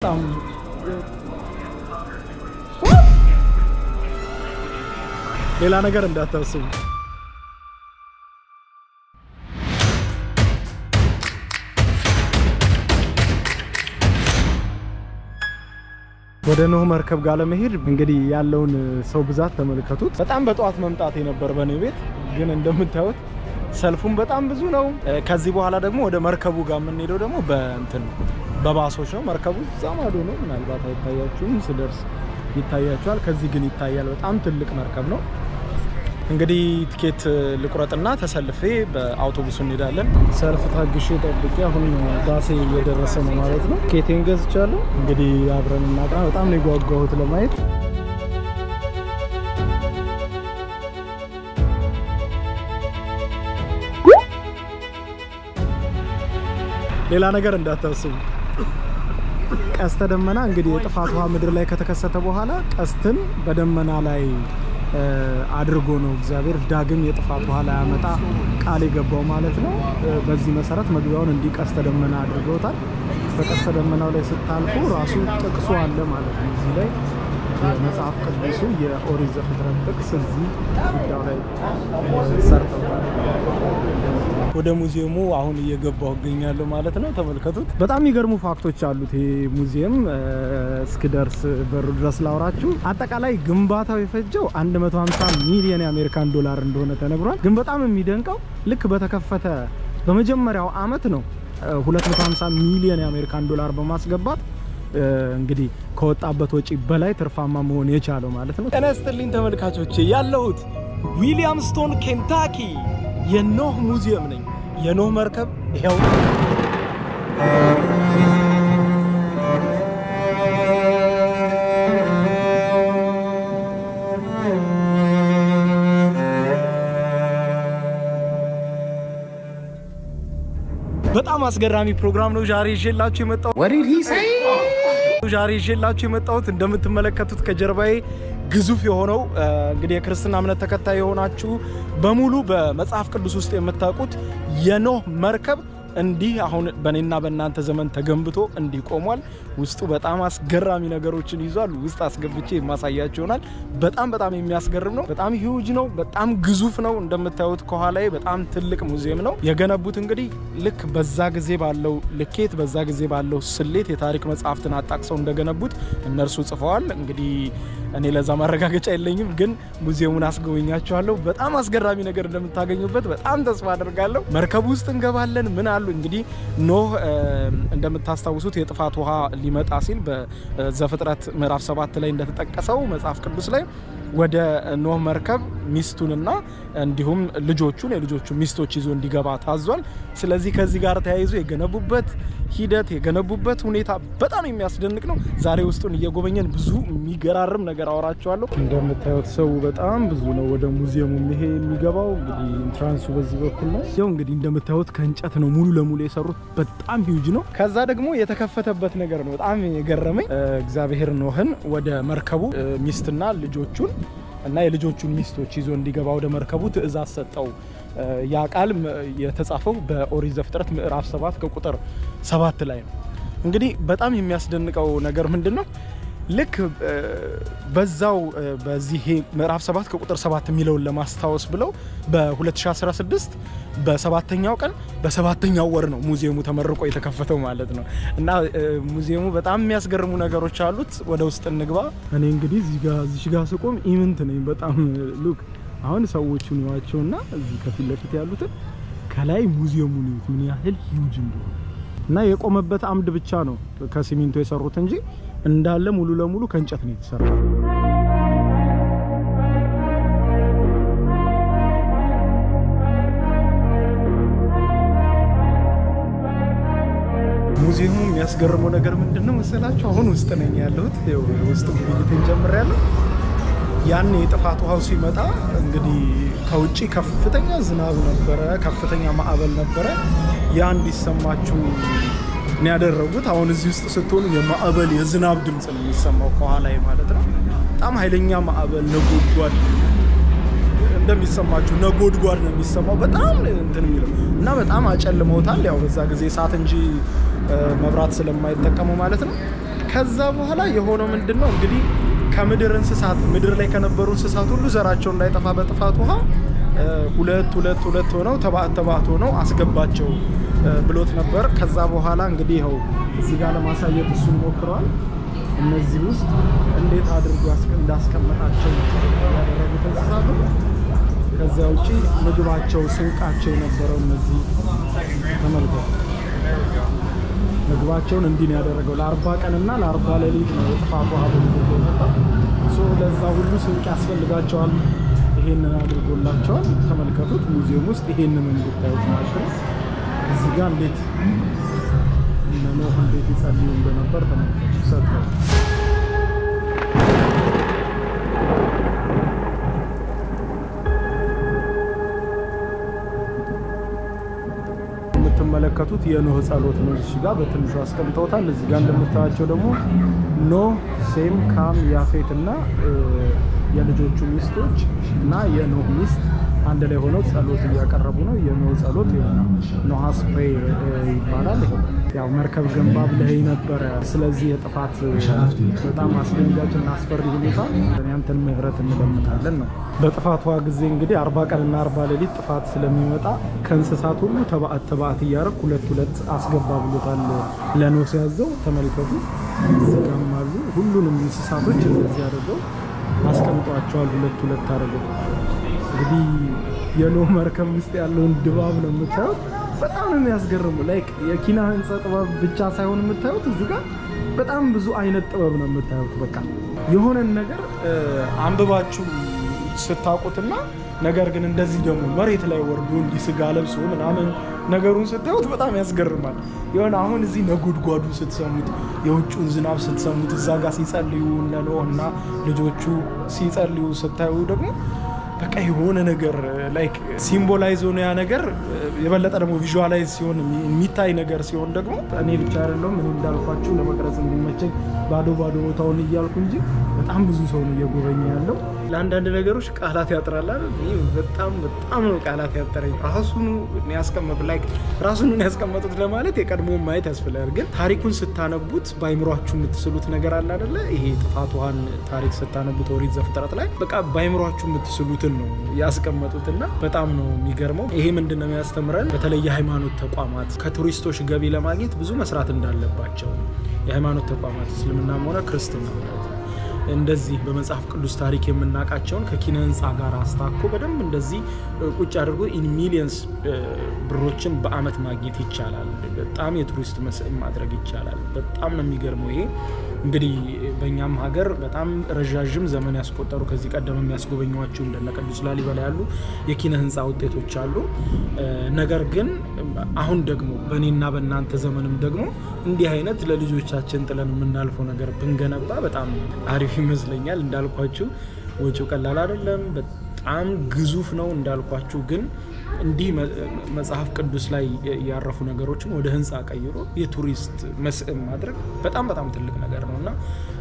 በጣም ሌላ ነገር እንዳታስቡ። ወደ ኖህ መርከብ ጋር ለመሄድ እንግዲህ ያለውን ሰው ብዛት ተመልከቱት። በጣም በጠዋት መምጣት የነበር በእኔ ቤት ግን እንደምታዩት ሰልፉም በጣም ብዙ ነው። ከዚህ በኋላ ደግሞ ወደ መርከቡ ጋር የምንሄደው ደግሞ በእንትን በባሶች ነው። መርከቡ እዛ ማዶ ነው። ምናልባት አይታያችሁም፣ ስደርስ ይታያችኋል። ከዚህ ግን ይታያል። በጣም ትልቅ መርከብ ነው። እንግዲህ ትኬት ልቁረጥና ተሰልፌ በአውቶቡሱ እንሄዳለን። ሰልፍ ታግሼ ጠብቄ አሁን ባሴ እየደረሰ ነው ማለት ነው። ትኬቴን ገዝቻለሁ። እንግዲህ አብረን እናቅና። በጣም ነው የጓጓሁት ለማየት። ሌላ ነገር እንዳታስቡ። ቀስተ ደመና እንግዲህ የጥፋት ውሃ ምድር ላይ ከተከሰተ በኋላ ቀስትን በደመና ላይ አድርጎ ነው እግዚአብሔር ዳግም የጥፋት ውሃ ላይ ያመጣ ቃል የገባው ማለት ነው። በዚህ መሰረት መግቢያውን እንዲህ ቀስተ ደመና አድርገውታል። በቀስተ ደመናው ላይ ስታልፉ ራሱ ጥቅሱ አለ ማለት ነው። እዚህ ላይ የመጽሐፍ ቅዱሱ የኦሪት ዘፍጥረት ጥቅስ እዚህ ጉዳዩ ላይ ሰርተውታል። ወደ ሙዚየሙ አሁን እየገባሁ እገኛለሁ ማለት ነው። ተመልከቱት። በጣም የሚገርሙ ፋክቶች አሉት ይሄ ሙዚየም። እስክደርስ በሩ ድረስ ላውራችሁ። አጠቃላይ ግንባታው የፈጀው 150 ሚሊዮን የአሜሪካን ዶላር እንደሆነ ተነግሯል። ግን በጣም የሚደንቀው ልክ በተከፈተ በመጀመሪያው አመት ነው 250 ሚሊዮን የአሜሪካን ዶላር በማስገባት እንግዲህ ከወጣበት ወጪ በላይ ትርፋማ መሆን የቻለው ማለት ነው። ጤና ይስጥልኝ ተመልካቾቼ፣ ያለሁት ዊሊያምስቶን ኬንታኪ የኖህ ሙዚየም ነኝ። የኖህ መርከብ ይኸው በጣም አስገራሚ ፕሮግራም ነው ዛሬ ይዤላችሁ የመጣሁት። ዛሬ ይዤላችሁ የመጣሁት እንደምትመለከቱት ከጀርባዬ ግዙፍ የሆነው እንግዲህ የክርስትና እምነት ተከታይ የሆናችሁ በሙሉ በመጽሐፍ ቅዱስ ውስጥ የምታውቁት የኖህ መርከብ እንዲህ አሁን በእኔና በእናንተ ዘመን ተገንብቶ እንዲህ ቆሟል። ውስጡ በጣም አስገራሚ ነገሮችን ይዟል። ውስጥ አስገብቼ የማሳያችሁ ይሆናል። በጣም በጣም የሚያስገርም ነው። በጣም ሂውጅ ነው። በጣም ግዙፍ ነው። እንደምታዩት ከኋላዬ በጣም ትልቅ ሙዚየም ነው የገነቡት። እንግዲህ ልክ በዛ ጊዜ ባለው ልኬት፣ በዛ ጊዜ ባለው ስሌት የታሪክ መጽሐፍትን አጣቅሰው እንደገነቡት እነርሱ ጽፈዋል። እንግዲህ እኔ ለዛ ማረጋገጫ የለኝም፣ ግን ሙዚየሙን አስጎበኛችኋለሁ። በጣም አስገራሚ ነገር እንደምታገኙበት በጣም ተስፋ አድርጋለሁ። መርከቡ ውስጥ እንገባለን። ምን አሉ እንግዲህ ኖህ እንደምታስታውሱት የጥፋት ውሃ ሊመጣ ሲል በዘፍጥረት ምዕራፍ ሰባት ላይ እንደተጠቀሰው መጽሐፍ ቅዱስ ላይ ወደ ኖህ መርከብ ሚስቱንና እንዲሁም ልጆቹን የልጆቹ ሚስቶች ይዞ እንዲገባ ታዟል። ስለዚህ ከዚህ ጋር ተያይዞ የገነቡበት ሂደት የገነቡበት ሁኔታ በጣም የሚያስደንቅ ነው። ዛሬ ውስጡን እየጎበኘን ብዙ የሚገራርም ነገር አወራቸዋለሁ። እንደምታዩት ሰው በጣም ብዙ ነው ወደ ሙዚየሙ ይሄ የሚገባው። እንግዲህ ኢንትራንሱ በዚህ በኩል ነው። ያው እንግዲህ እንደምታዩት ከእንጨት ነው ሙሉ ለሙሉ የሰሩት። በጣም ሂውጅ ነው። ከዛ ደግሞ የተከፈተበት ነገር ነው በጣም የገረመኝ። እግዚአብሔር ኖህን ወደ መርከቡ ሚስትና ልጆቹን እና የልጆቹን ሚስቶች ይዞ እንዲገባ ወደ መርከቡ ትእዛዝ ሰጠው። ያ ቃል የተጻፈው በኦሪት ዘፍጥረት ምዕራፍ ሰባት ከቁጥር ሰባት ላይ ነው። እንግዲህ በጣም የሚያስደንቀው ነገር ምንድን ነው? ልክ በዛው በዚህ ምዕራፍ 7 ከቁጥር 7 የሚለውን ለማስታወስ ብለው በ2016 በሰባተኛው ቀን በሰባተኛው ወር ነው ሙዚየሙ ተመርቆ የተከፈተው ማለት ነው። እና ሙዚየሙ በጣም የሚያስገርሙ ነገሮች አሉት። ወደ ውስጥ እንግባ። እኔ እንግዲህ እዚህ ጋር ስቆም ኢምንት ነኝ በጣም ሉክ አሁን ሰዎቹን ይዋቸውና እዚህ ከፊት ለፊት ያሉትን ከላይ ሙዚየሙን ይዩት ምን ያህል ሂውጅ እንደሆነ እና የቆመበት አምድ ብቻ ነው ከሲሚንቶ የሰሩት እንጂ እንዳለ ሙሉ ለሙሉ ከእንጨት ነው የተሰራው። ሙዚየሙ የሚያስገርመው ነገር ምንድን ነው መሰላችሁ? አሁን ውስጥ ነኝ ያለሁት። ውስጥ ጉብኝትን ጀምሬያለሁ። ያን የጥፋት ውሃው ሲመጣ እንግዲህ ከውጭ ከፍተኛ ዝናብ ነበረ፣ ከፍተኛ ማዕበል ነበረ። ያ እንዲሰማችሁ ነው ያደረጉት። አሁን እዚህ ውስጥ ስትሆኑ የማዕበል የዝናብ ድምፅ ነው የሚሰማው ከኋላ ማለት ነው። በጣም ኃይለኛ ማዕበል ነጎድጓድ እንደሚሰማችሁ ነጎድጓድ ነው የሚሰማው። በጣም እንትን የሚለው እና በጣም አጨልመውታል። ያው በዛ ጊዜ እሳት እንጂ መብራት ስለማይጠቀሙ ማለት ነው። ከዛ በኋላ የሆነው ምንድን ነው እንግዲህ ከምድር እንስሳት ምድር ላይ ከነበሩ እንስሳት ሁሉ ዘራቸው እንዳይጠፋ በጥፋት ውሃ ሁለት ሁለት ሁለት ሆነው ተባዕት ተባዕት ሆነው አስገባቸው ብሎት ነበር። ከዛ በኋላ እንግዲህ ይኸው እዚህ ጋር ለማሳየት እሱን ሞክረዋል። እነዚህ ውስጥ እንዴት አድርጎ እንዳስቀመጣቸው ያደረጉት እንስሳቱ ከዚያ ውጪ ምግባቸው ስንቃቸው የነበረው እነዚህ ተመልከቱ። ምግባቸውን እንዲህ ነው ያደረገው። ለአርባ ቀንና ለአርባ ሌሊት ነው የጥፋት ውሃ በምድር የመጣው። ለዛ ሁሉ ስንቅ ያስፈልጋቸዋል። ይሄንን አድርጎላቸዋል። ተመልከቱት። ሙዚየም ውስጥ ይሄንን እንድታዩት ማለት ነው። እዚህ ጋር እንዴት እነ ኖህ እንዴት ይጸልዩ እንደነበር ተመልከቱ። ሰጥተው የምትመለከቱት የኖህ ጸሎት ነው። እዚህ ጋር በትንሹ አስቀምጠውታል። እዚህ ጋር እንደምታያቸው ደግሞ ኖህ፣ ሴም፣ ካም፣ ያፌት እና የልጆቹ ሚስቶች እና የኖህ ሚስት አንድ ላይ ሆነው ጸሎት እያቀረቡ ነው። የኖህ ጸሎት ኖሃስ ፕሬየር ይባላል። ያው መርከብ ገንባ ብለህ ነበረ። ስለዚህ የጥፋት በጣም አስደንጋጭ እና አስፈሪ ሁኔታ ያንተን ምሕረት እንለምታለን ነው። በጥፋቷ ጊዜ እንግዲህ አርባ ቀንና አርባ ሌሊት ጥፋት ስለሚመጣ ከእንስሳት ሁሉ ተባዕት ተባዕት እያደረግ ሁለት ሁለት አስገባ ብሎታል ለኖህ ሲያዘው። ተመልከቱ፣ እዚጋም አሉ። ሁሉንም እንስሳቶች እንደዚህ አድርገው አስቀምጧቸዋል። ሁለት ሁለት አድርገው እንግዲህ የኖህ መርከብ ውስጥ ያለውን ድባብ ነው የምታዩት። በጣም ነው የሚያስገርሙ። ላይክ የኪነ ህንፃ ጥበብ ብቻ ሳይሆን የምታዩት እዚህ ጋር በጣም ብዙ አይነት ጥበብ ነው የምታዩት። በቃ የሆነን ነገር አንብባችሁ ስታውቁትና ነገር ግን እንደዚህ ደግሞ መሬት ላይ ወርዶ እንዲህ ስጋ ለብሶ ምናምን ነገሩን ስታዩት በጣም ያስገርማል። የሆነ አሁን እዚህ ነጎድጓዱ ስትሰሙት፣ የውጭውን ዝናብ ስትሰሙት፣ እዛ ጋር ሲጸልዩ እነ ኖህ እና ልጆቹ ሲጸልዩ ስታዩ ደግሞ በቃ የሆነ ነገር ላይክ ሲምቦላይዝ ሆነ ያ ነገር የበለጠ ደግሞ ቪዥዋላይዝ ሲሆን የሚታይ ነገር ሲሆን ደግሞ እኔ ብቻ አይደለሁም እኔ እንዳልኳችሁ ለመቅረጽ እንዲመቸኝ ባዶ ባዶ ቦታውን እያልኩ እንጂ በጣም ብዙ ሰው ነው እየጎበኘ ያለው። ለአንዳንድ ነገሮች ቃላት ያጥራል አይደል? በጣም በጣም ነው ቃላት ያጠረኝ። ራሱኑ ያስቀመጡ ላይክ ራሱኑ ያስቀመጡት ለማለት የቀድሞውን ማየት ያስፈልጋል። ግን ታሪኩን ስታነቡት በአይምሯችሁ የምትስሉት ነገር አለ አይደለ? ይሄ ጥፋት ውሃን ታሪክ ስታነቡት ኦሪት ዘፍጥረት ላይ በቃ በአይምሯችሁ የምትስሉትን ነው ያስቀመጡትና በጣም ነው የሚገርመው። ይሄ ምንድን ነው የሚያስተምረን? በተለይ የሃይማኖት ተቋማት ከቱሪስቶች ገቢ ለማግኘት ብዙ መስራት እንዳለባቸው የሃይማኖት ተቋማት እስልምናም ሆነ ክርስትና ማለት ነው እንደዚህ በመጽሐፍ ቅዱስ ታሪክ የምናውቃቸውን ከኪነ ህንፃ ጋር አስታኮ በደንብ እንደዚህ ቁጭ አድርጎ ኢን ሚሊየንስ ብሮችን በአመት ማግኘት ይቻላል። በጣም የቱሪስት መስህብ ማድረግ ይቻላል። በጣም ነው የሚገርመው። ይሄ እንግዲህ በእኛም ሀገር በጣም ረዣዥም ዘመን ያስቆጠሩ ከዚህ ቀደም የሚያስጎበኟቸው እንደነ ቅዱስ ላሊበላ ያሉ የኪነ ህንፃ ውጤቶች አሉ። ነገር ግን አሁን ደግሞ በእኔና በእናንተ ዘመንም ደግሞ እንዲህ አይነት ለልጆቻችን ጥለን የምናልፈው ነገር ብንገነባ በጣም አሪፍ ይመስለኛል። እንዳልኳችሁ ወጪው ቀላል አይደለም፣ በጣም ግዙፍ ነው እንዳልኳችሁ። ግን እንዲህ መጽሐፍ ቅዱስ ላይ ያረፉ ነገሮችን ወደ ህንፃ ቀይሮ የቱሪስት መስህብ ማድረግ በጣም በጣም ትልቅ ነገር ነው እና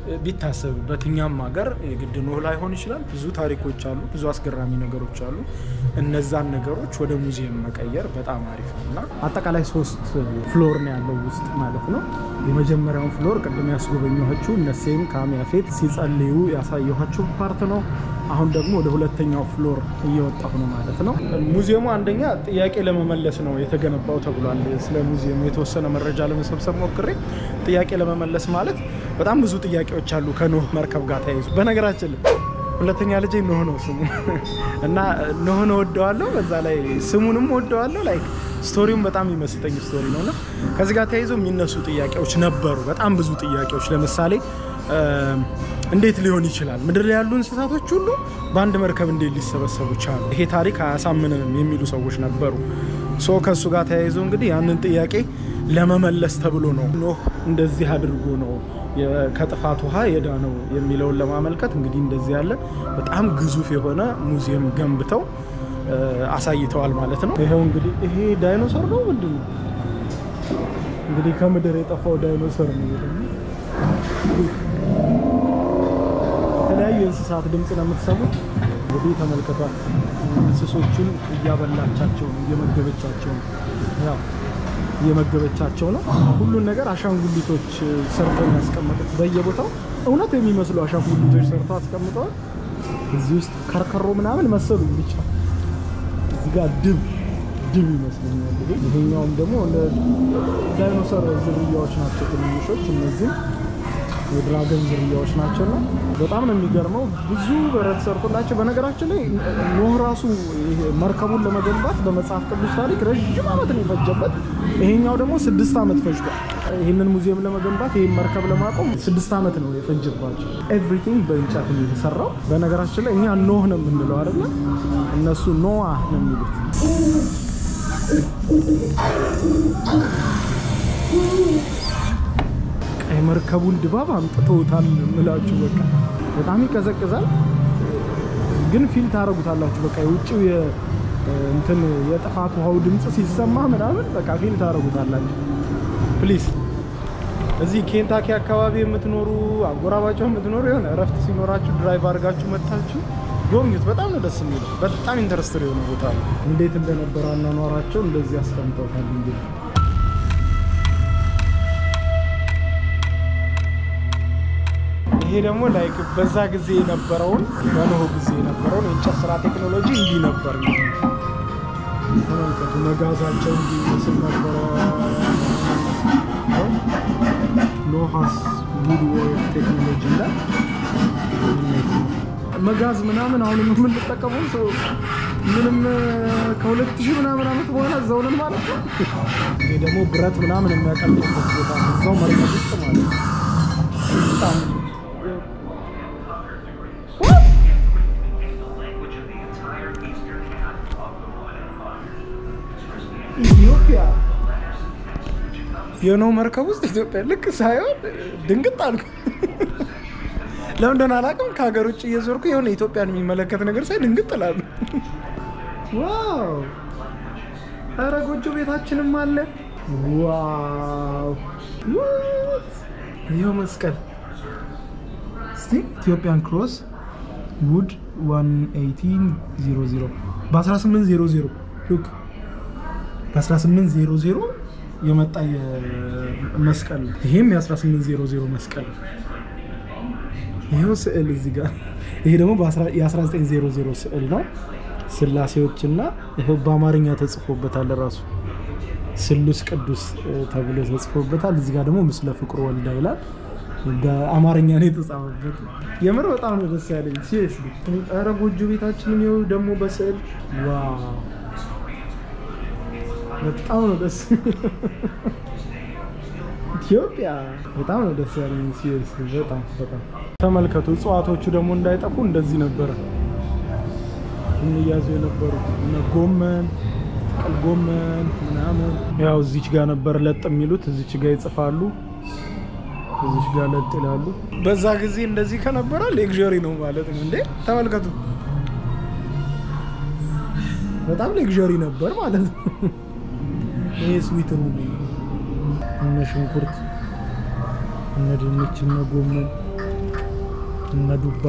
ቢታሰብበት እኛም ሀገር የግድ ኖህ ላይሆን ይችላል። ብዙ ታሪኮች አሉ፣ ብዙ አስገራሚ ነገሮች አሉ። እነዛን ነገሮች ወደ ሙዚየም መቀየር በጣም አሪፍ ነው እና አጠቃላይ ሶስት ፍሎር ነው ያለው ውስጥ ማለት ነው። የመጀመሪያውን ፍሎር ቅድም ያስጎበኘኋችሁ እነ ሴም ካም ያፌት ሲጸልዩ ያሳየኋችሁ ፓርት ነው። አሁን ደግሞ ወደ ሁለተኛው ፍሎር እየወጣሁ ነው ማለት ነው። ሙዚየሙ አንደኛ ጥያቄ ለመመለስ ነው የተገነባው ተብሏል። ስለ ሙዚየሙ የተወሰነ መረጃ ለመሰብሰብ ሞክሬ ጥያቄ ለመመለስ ማለት በጣም ብዙ ጥያቄዎች አሉ ከኖህ መርከብ ጋር ተያይዙ። በነገራችን ላይ ሁለተኛ ልጄ ኖህ ነው ስሙ እና ኖህን ወደዋለሁ፣ በዛ ላይ ስሙንም ወደዋለሁ። ላይክ ስቶሪውም በጣም የሚመስጠኝ ስቶሪ ነው እና ከዚህ ጋር ተያይዞ የሚነሱ ጥያቄዎች ነበሩ፣ በጣም ብዙ ጥያቄዎች። ለምሳሌ እንዴት ሊሆን ይችላል? ምድር ላይ ያሉ እንስሳቶች ሁሉ በአንድ መርከብ እንዴት ሊሰበሰቡ ቻሉ? ይሄ ታሪክ አያሳምንንም የሚሉ ሰዎች ነበሩ። ሶ ከእሱ ጋር ተያይዞ እንግዲህ ያንን ጥያቄ ለመመለስ ተብሎ ነው ኖህ እንደዚህ አድርጎ ነው ከጥፋት ውሃ የዳነው የሚለውን ለማመልከት እንግዲህ እንደዚህ ያለ በጣም ግዙፍ የሆነ ሙዚየም ገንብተው አሳይተዋል ማለት ነው። ይኸው እንግዲህ ይሄ ዳይኖሰር ነው ምንድን ነው እንግዲህ ከምድር የጠፋው ዳይኖሰር ነው። የተለያዩ የእንስሳት ድምፅ ነው የምትሰሙት። እንግዲህ ተመልከቷት፣ እንስሶቹን እያበላቻቸው ነው፣ እየመገበቻቸው ነው። ያው እየመገበቻቸው ነው። ሁሉን ነገር አሻንጉሊቶች ሰርተው ነው ያስቀመጡት በየቦታው እውነት የሚመስሉ አሻንጉሊቶች ሰርተው አስቀምጠዋል። እዚህ ውስጥ ከርከሮ ምናምን መሰሉ ብቻ እዚህ ጋር ድብ ድብ ይመስለኛል። ይሄኛውም ደግሞ እንደ ዳይኖሰር ዝርያዎች ናቸው ትንንሾች። እነዚህም የድራገን ዝርያዎች ናቸው እና በጣም ነው የሚገርመው። ብዙ በረት ሰርቶላቸው። በነገራችን ላይ ኖህ ራሱ ይሄ መርከቡን ለመገንባት በመጽሐፍ ቅዱስ ታሪክ ረዥም ዓመት ነው የፈጀበት። ይሄኛው ደግሞ ስድስት ዓመት ፈጅቷል። ይህንን ሙዚየም ለመገንባት ይህን መርከብ ለማቆም ስድስት ዓመት ነው የፈጀባቸው። ኤቭሪቲንግ በእንጨት ነው የተሰራው። በነገራችን ላይ እኛ ኖህ ነው የምንለው አይደለ? እነሱ ኖዋ ነው የሚሉት። የመርከቡን ድባብ አምጥተውታል ምላችሁ። በቃ በጣም ይቀዘቅዛል፣ ግን ፊል ታደርጉታላችሁ። በቃ የውጭው እንትን የጥፋት ውሃው ድምፅ ሲሰማ ምናምን በቃ ፊል ታደርጉታላችሁ። ፕሊዝ እዚህ ኬንታኪ አካባቢ የምትኖሩ አጎራባቸው የምትኖሩ የሆነ እረፍት ሲኖራችሁ ድራይቭ አድርጋችሁ መታችሁ ጎብኙት። በጣም ነው ደስ የሚለው። በጣም ኢንተረስትድ የሆነ ቦታ ነው። እንዴት እንደነበረ አኗኗራቸው እንደዚህ ያስቀምጠውታል እንግዲህ ይሄ ደግሞ ላይክ በዛ ጊዜ የነበረውን በኖህ ጊዜ የነበረውን የእንጨት ስራ ቴክኖሎጂ እንዲህ ነበር። ተመልከቱ፣ መጋዛቸው እንዲህ ይመስል ነበረ። ኖሃስ ውድ ወርክ ቴክኖሎጂ ላይ መጋዝ ምናምን አሁን የምንጠቀመው ሰው ምንም ከሁለት ሺህ ምናምን ዓመት በኋላ እዛው ነን ማለት ነው። ይሄ ደግሞ ብረት ምናምን የሚያቀልጡበት ቦታ እዛው መርከብ ውስጥ ማለት ነው። በጣም ኢትዮጵያ የኖህ መርከብ ውስጥ ኢትዮጵያ ልክ ሳይሆን ድንግጥ አልኩ። ለምን እንደሆነ አላውቅም። ከሀገር ውጭ እየዞርኩ የሆነ ኢትዮጵያን የሚመለከት ነገር ሳይ ድንግጥ እላለሁ። ዋው! ኧረ ጎጆ ቤታችንም አለ። ዋው! ይኸው መስቀል እስቲ ኢትዮጵያን ክሮስ ውድ 1800 በ1800 ሉክ በ1800 የመጣ መስቀል ነው። ይሄም የ1800 መስቀል ነው። ይሄው ስዕል እዚህ ጋር ይሄ ደግሞ የ1900 ስዕል ነው። ስላሴዎችና ይኸው በአማርኛ ተጽፎበታል። ራሱ ስሉስ ቅዱስ ተብሎ ተጽፎበታል። እዚህ ጋር ደግሞ ምስለ ፍቁር ወልዳ ይላል። በአማርኛ ነው የተጻፈበት። የምር በጣም ነው ደስ ያለኝ። ሲሪየስሊ ኧረ ጎጆ ቤታችንን ይኸው ደግሞ በስዕል ዋው በጣም ነው ደስ ኢትዮጵያ በጣም ነው ደስ ያለኝ። ሲሪየስ በጣም በጣም ተመልከቱ። እጽዋቶቹ ደግሞ እንዳይጠፉ እንደዚህ ነበረ የሚያዙ የነበሩት እነ ጎመን፣ ጥቅል ጎመን ምናምን ያው እዚች ጋር ነበር ለጥ የሚሉት እዚች ጋር ይጽፋሉ፣ እዚች ጋር ለጥ ይላሉ። በዛ ጊዜ እንደዚህ ከነበረ ሌግዠሪ ነው ማለት ነው እንዴ! ተመልከቱ። በጣም ሌግዠሪ ነበር ማለት ነው። ይሄ ስዊት ነው። እነ ሽንኩርት፣ እነ ድንች፣ እነ ጎመን፣ እነ ዱባ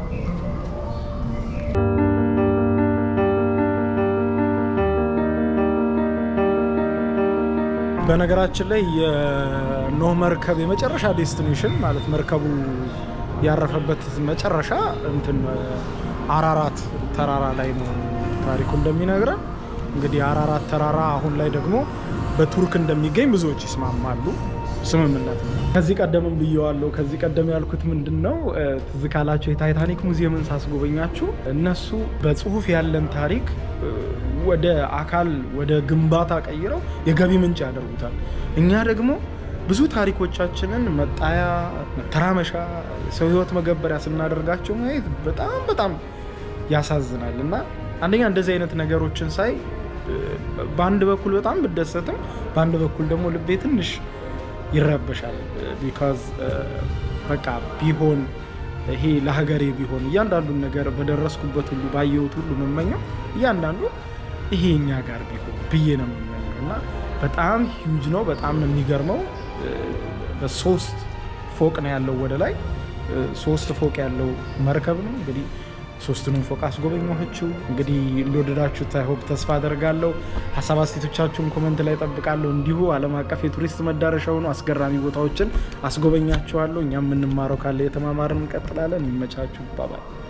በነገራችን ላይ የኖህ መርከብ የመጨረሻ ዴስቲኔሽን ማለት መርከቡ ያረፈበት መጨረሻ እንትን አራራት ተራራ ላይ ነው ታሪኩ እንደሚነግረን። እንግዲህ አራራት ተራራ አሁን ላይ ደግሞ በቱርክ እንደሚገኝ ብዙዎች ይስማማሉ። ስምምነት ነው። ከዚህ ቀደምም ብየዋለሁ። ከዚህ ቀደም ያልኩት ምንድን ነው ትዝ ካላቸው የታይታኒክ ሙዚየምን ሳስጎበኛችሁ እነሱ በጽሁፍ ያለን ታሪክ ወደ አካል ወደ ግንባታ ቀይረው የገቢ ምንጭ ያደርጉታል። እኛ ደግሞ ብዙ ታሪኮቻችንን መጣያ፣ መተራመሻ፣ ሰው ህይወት መገበሪያ ስናደርጋቸው ማየት በጣም በጣም ያሳዝናል እና አንደኛ እንደዚህ አይነት ነገሮችን ሳይ በአንድ በኩል በጣም ብደሰትም በአንድ በኩል ደግሞ ልቤ ትንሽ ይረበሻል። ቢካዝ በቃ ቢሆን ይሄ ለሀገሬ ቢሆን እያንዳንዱን ነገር በደረስኩበት ሁሉ ባየሁት ሁሉ መመኘው እያንዳንዱ ይሄ እኛ ጋር ቢሆን ብዬ ነው የምመኘው እና በጣም ሂውጅ ነው። በጣም ነው የሚገርመው። በሶስት ፎቅ ነው ያለው ወደ ላይ ሶስት ፎቅ ያለው መርከብ ነው እንግዲህ ሶስቱንም ፎቅ አስጎበኘኋችሁ። እንግዲህ እንደወደዳችሁት አይሆፕ ተስፋ አደርጋለሁ። ሀሳብ አስተያየቶቻችሁን ኮመንት ላይ ጠብቃለሁ። እንዲሁ ዓለም አቀፍ የቱሪስት መዳረሻ የሆኑ አስገራሚ ቦታዎችን አስጎበኛችኋለሁ። እኛም የምንማረው ካለ የተማማርን እንቀጥላለን። ይመቻችሁ። ባባይ